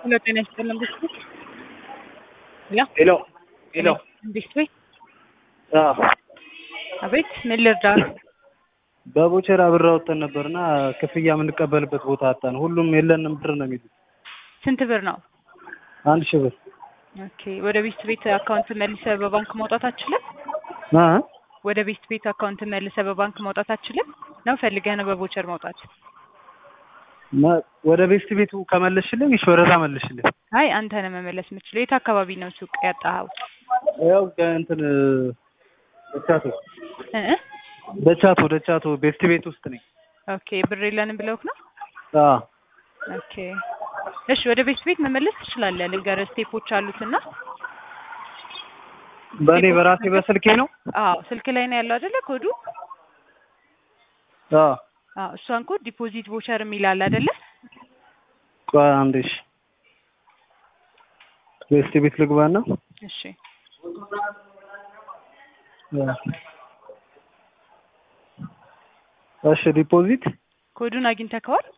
ሄሎ ጤና ይስጥልን ብስኩ ሄሎ ሄሎ ሄሎ እንዴት ወይ አዎ አቤት ምን ልርዳ በቦቸራ ብር አውጥተን ነበርና ክፍያ የምንቀበልበት ቦታ አጣን። ሁሉም የለንም ብር ነው የሚሉት። ስንት ብር ነው አንድ ሺህ ብር ኦኬ ወደ ቤት ቤት አካውንት መልሰ በባንክ ማውጣት አትችልም አ ወደ ቤት ቤት አካውንት መልሰ በባንክ ማውጣት አትችልም ነው ፈልገህ ነው በቦቸር ማውጣት ማ- ወደ ቤስት ቤቱ ከመለስሽልኝ እሺ፣ ወደዛ መልሽልኝ። አይ አንተ ነህ መመለስ የምችለው የት አካባቢ ነው ሱቅ ያጣኸው ያው እንትን ደቻቶ እ እ? ደቻቶ ደቻቶ ቤስት ቤት ውስጥ ነኝ። ኦኬ ብር የለንም ብለውክ ነው አዎ ኦኬ እሺ ወደ ቤት ቤት መመለስ ትችላለህ ልንገርህ ስቴፖች አሉትና በእኔ በራሴ በስልኬ ነው። አዎ ስልክ ላይ ነው ያለው አይደለ ኮዱ አዎ አዎ እሷን ኮድ ዲፖዚት ቮቸር የሚል አለ አይደለ ቆይ አንዴ እሺ፣ ቤስት ቤት ልግባና እሺ እሺ ዲፖዚት ኮዱን አግኝተከዋል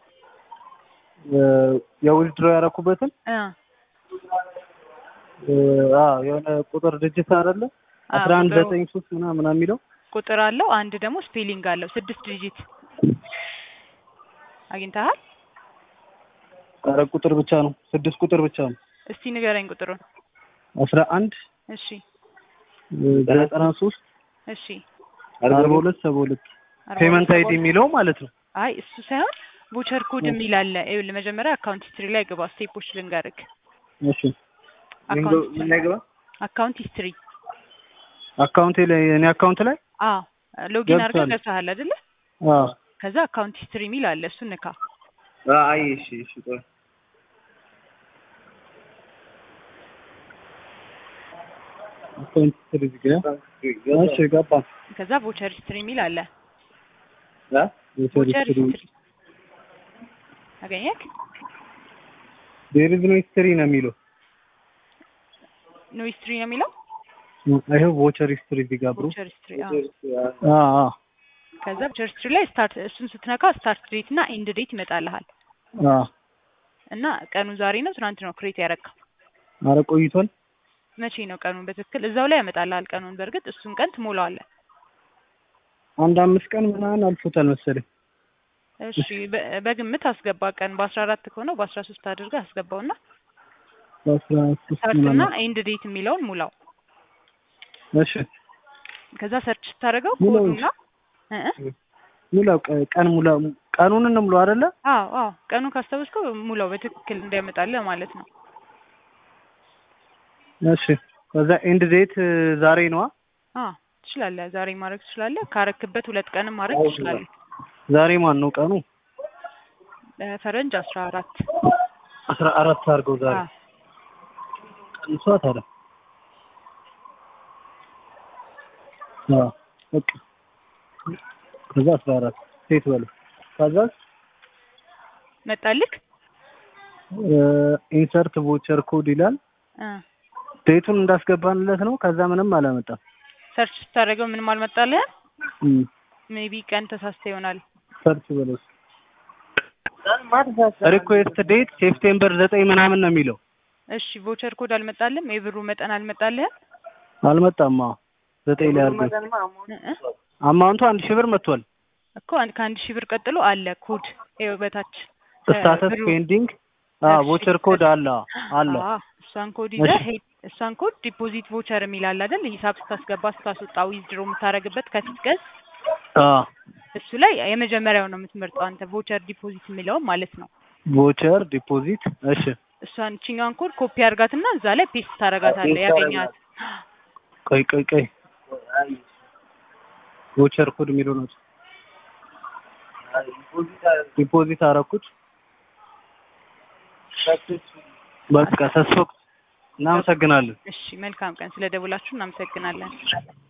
የዊዝድሮ ያደረኩበትን እ አ የሆነ ቁጥር ድጅት አይደለ አዎ፣ አስራ አንድ ቁጥሩ- ዘጠኝ ሶስት ምናምን ምናምን የሚለው ቁጥር አለው አንድ ደግሞ ስፔሊንግ አለው ስድስት ዲጂት አግኝተሃል ኧረ ቁጥር ብቻ ነው ስድስት ቁጥር ብቻ ነው እስቲ ንገረኝ ቁጥሩን አስራ አንድ እሺ ዘጠና ሶስት እሺ አርባ ሁለት ሰባ ሁለት አርባ ፔመንት ሁለት አይዲ የሚለው ማለት ነው አይ እሱ ሳይሆን ቮቸር ኮድ የሚል አለ ይኸውልህ መጀመሪያ አካውንት ሂስትሪ ላይ ግባ ስቴፖች ልንገርክ እሺ አካውንት ምን ላይ ገባ አካውንት ሂስትሪ አካውንቴ ላይ እኔ አካውንት ላይ አዎ ሎጊን አድርገህ ገብቷል። ገብተሃል አይደለ አዎ ከዛ አካውንት ሂስትሪ የሚል አለ እሱን ንካ አይ እሺ እሺ ቆይ አካውንት ስትሪ ጋር እሺ ገባ ከዛ ቮቸር ሂስትሪ የሚል አለ አ ቮቸር ሂስትሪ አገኘክ ዴር ኢዝ ኖ ሂስትሪ ነው የሚለው ኖ ሂስትሪ ነው የሚለው ይሄው ቮቸር ሂስትሪ እዚህ ጋር ብሩ ቮቸር ሂስትሪ አዎ አ አ ከዛ ቮቸር ሂስትሪ ላይ ስታርት እሱን ስትነካ ስታርት ዴት እና ኤንድ ዴት ይመጣልሃል አ እና ቀኑ ዛሬ ነው ትናንት ነው ክሬት ያረካው ኧረ ቆይቷል መቼ ነው ቀኑን በትክክል እዛው ላይ ያመጣልሃል ቀኑን በእርግጥ እሱን ቀን ትሞላዋለህ አንድ አምስት ቀን ምናምን አልፎታል መሰለኝ እሺ በ- በግምት አስገባ ቀን በአስራ አራት ከሆነ በአስራ ሶስት አድርገህ አስገባውና በአስራ ሶስት ስታርት እና ምናምን ኤንድ ዴት የሚለውን ሙላው እሺ ከዛ ሰርች ስታደርገው ሙላው ኮዱና እ እ? ሙላው ቀ- ቀን ሙላ ቀኑን እንሙሉ አይደለ አዎ አዎ ቀኑን ካስታወስከው ሙላው በትክክል እንዲያመጣልህ ማለት ነው እሺ ከዛ ኤንድ ዴት ዛሬ ነዋ አዎ ትችላለህ ዛሬ ማድረግ ትችላለህ ካረክበት ሁለት ቀንም ማድረግ ትችላለህ ዛሬ ማን ነው ቀኑ በፈረንጅ አስራ አራት አስራ አራት አድርገው ዛሬ አዎ ቀንሷ ታዲያ አዎ በቃ ከዛ አስራ አራት ሴት በለው ከዛ መጣልክ ኢንሰርት ቮቸር ኮድ ይላል እ ዴቱን እንዳስገባንለት ነው ከዛ ምንም አላመጣም ሰርች ስታደርገው ምንም አልመጣልህም እም፣ ሜቢ ቀን ተሳስተ ይሆናል ሰርች በለው ሪኩዌስት ዴት ሴፕቴምበር ዘጠኝ ምናምን ነው የሚለው እሺ ቮቸር ኮድ አልመጣልህም የብሩ መጠን አልመጣልህም አልመጣም አዎ ዘጠኝ ላይ አድርገው እ እ? አማውንቱ አንድ ሺህ ብር መጥቷል እኮ አንድ ከአንድ ሺህ ብር ቀጥሎ አለ ኮድ ይኸው በታች ስታተስ ብሩ- ፔንዲንግ አዎ እሺ፣ ቮቸር ኮድ አለ አለ አዎ፣ እሷን ኮድ ይዘህ እሺ። ሄድ እሷን ኮድ ዲፖዚት ቮቸር የሚል አለ አይደል ሂሳብ ስታስገባ ስታስወጣ ዊዝድሮ የምታደርግበት ከፊት ገጽ አዎ እሱ ላይ የመጀመሪያው ነው የምትመርጠው አንተ ቮቸር ዲፖዚት የሚለውን ማለት ነው ቮቸር ዲፖዚት እሺ እሷን ቺኛን ኮድ ኮፒ አድርጋትና እዛ ላይ ፔስት ታደርጋታለህ ያገኛት ቆይ ቆይ ቆይ ቮቸር ኮድ የሚለው ነው ዲፖዚት አደረኩት በቃ ሰስፎክ እናመሰግናለን እሺ መልካም ቀን ስለ ደውላችሁ እናመሰግናለን